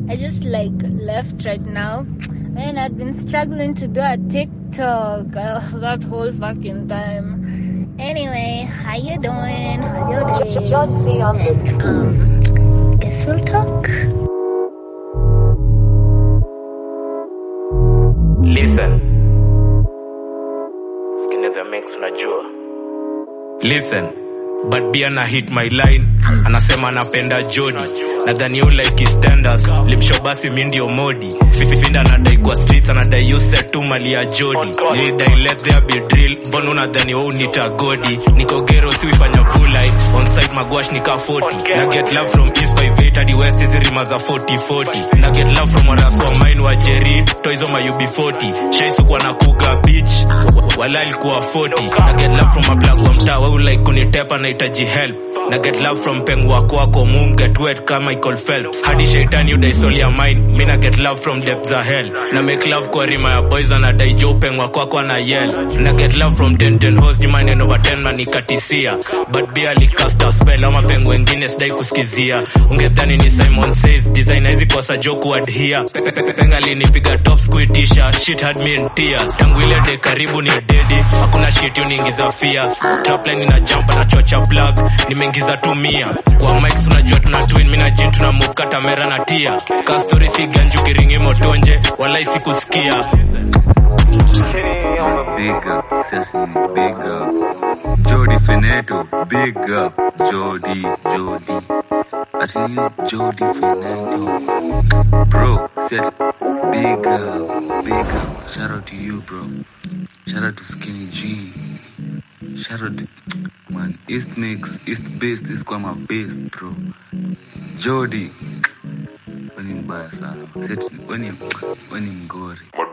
I just like left right now. Man, I'd been struggling to do a TikTok uh, that whole fucking time. Anyway, how you doing? How's your day? And, um, guess we'll talk. Listen. Skin the mix unajua. Listen. But Bia na hit my line anasema anapenda Jody nadhani you like his standards limsho basi mi ndio modi fifinda anadai kwa streets anadai you set tu mali ya Jody nilidai let there be drill mbona unadhani wewe unita godi niko gero si uifanya full line on site magwash nika 40 na get love from east by eight hadi west hizi rima za 40 40 na get love from wanaso mine wa Jerry toizo ma UB 40 shaisu kwa na kuga beach wala alikuwa 40 na get love from a black wa mtaa wewe like kunitepa nahitaji help na get love from peng wako wako moon get wet kama Michael Phelps hadi shaitani udai soul ya mine mi na get love from depths za hell na make love kwa rima ya boys anadai jo peng wako wako na yell na get love from 10 10 host juma nine over 10 na nikatisia but bia likast a spell ama peng wengine sidai kusikizia ungedhani ni Simon says designer hizi kosa jo kuadhere penga linipiga top squitisha shit had me in tears tangu ile de karibu ni dedi hakuna shit uniingiza fear trapline ina jump na chocha plug nimeingiza tu mia kwa mics unajua tuna twin mimi na jin tuna move kata mera na tia ka story si ganju kiringi motonje wala sikusikia Big up, Sesame, big up. Jody Fineto, big up. Jody, Jody. I tell you, Jody Fineto. Bro, said big up, big up. Shout out to you, bro. Shout out to Skinny G. Shout out to, man, East Mix, East Base, this is my base, bro. Jody. When in mbaya sana. Set, when in, when in ngori.